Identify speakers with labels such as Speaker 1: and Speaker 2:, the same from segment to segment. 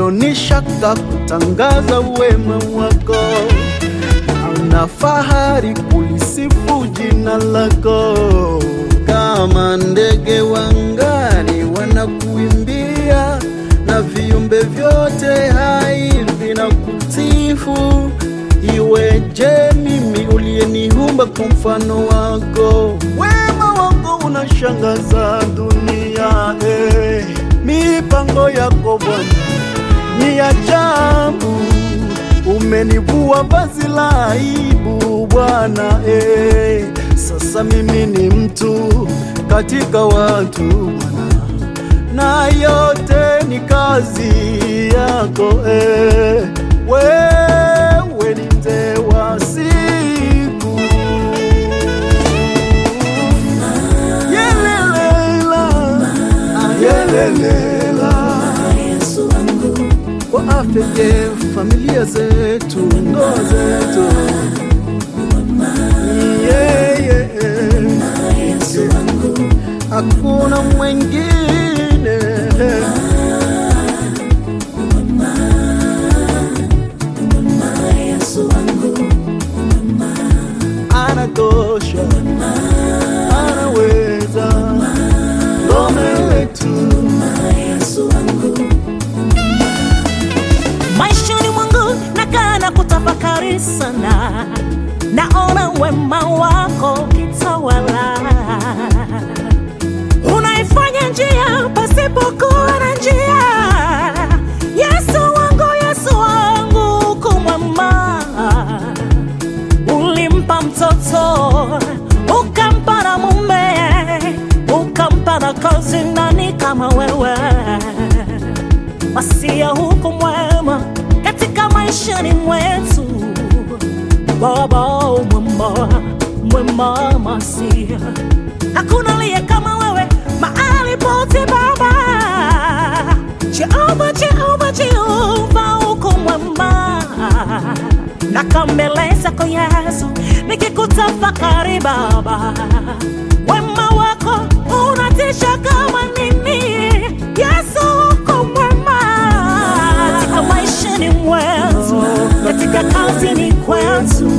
Speaker 1: sioni shaka kutangaza wema wako, na fahari kulisifu jina lako. Kama ndege wangani wanakuimbia, na viumbe vyote hai vinakusifu. Iweje mimi uliyeniumba kwa mfano wako, wema wako unashangaza dunia eh. Mipango yako Bwana ni ajabu, umenivua vazi la aibu Bwana eh. Sasa mimi ni mtu katika watu Bwana, na yote ni kazi yako eh. Wewe ni mzee wa siku Yelelela, yelelela kwa afya je, familia zetu, ndoa zetu yeah, yeah. Hakuna mwengine anatosha, anaweza, ngome letu
Speaker 2: maishani mwangu nakaa na kutafakari sana, naona wema wako kitawala, unaifanya njia pasipokuwa na njia. Yesu wangu, Yesu wangu, kumwema ulimpa mtoto ukampa na mume ukampa na kazi, nani kama wewe? Masia huko mwema katika maishani mwetu, Baba mwema, mwema Masia, hakuna aliye kama wewe mahali pote Baba. Jehova, Jehova, Jehova uko mwema, nakambele zako Yesu nikikutafakari Baba, wema wako unatisha kama nini. Yesu uko mwema katika maishani mwetu, katika kazini kwetu,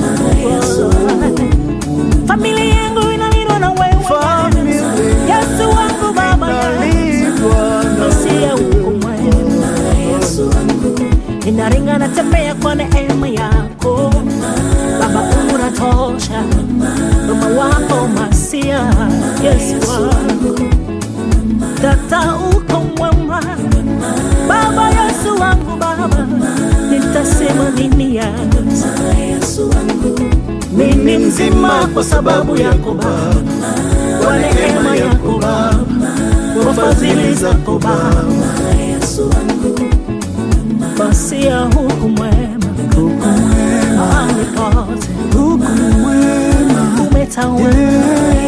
Speaker 2: familia yangu inalindwa na wewe
Speaker 1: Familia
Speaker 2: Yesu wangu Baba
Speaker 1: inalindwa na
Speaker 2: Masia uko mwema ninaringa natembea kwa neema yako Baba, unatosha wema wako Masia, Yesu wangu Tata uko mwema Baba, Yesu wangu Baba, nitasema nini ya
Speaker 1: mimi mzima kwa sababu yako Baba, kwa neema yako Baba, kwa fadhili zako Baba,
Speaker 2: Masia huku mwema mahali pote
Speaker 1: huku mwema
Speaker 2: umetawala
Speaker 1: yeah.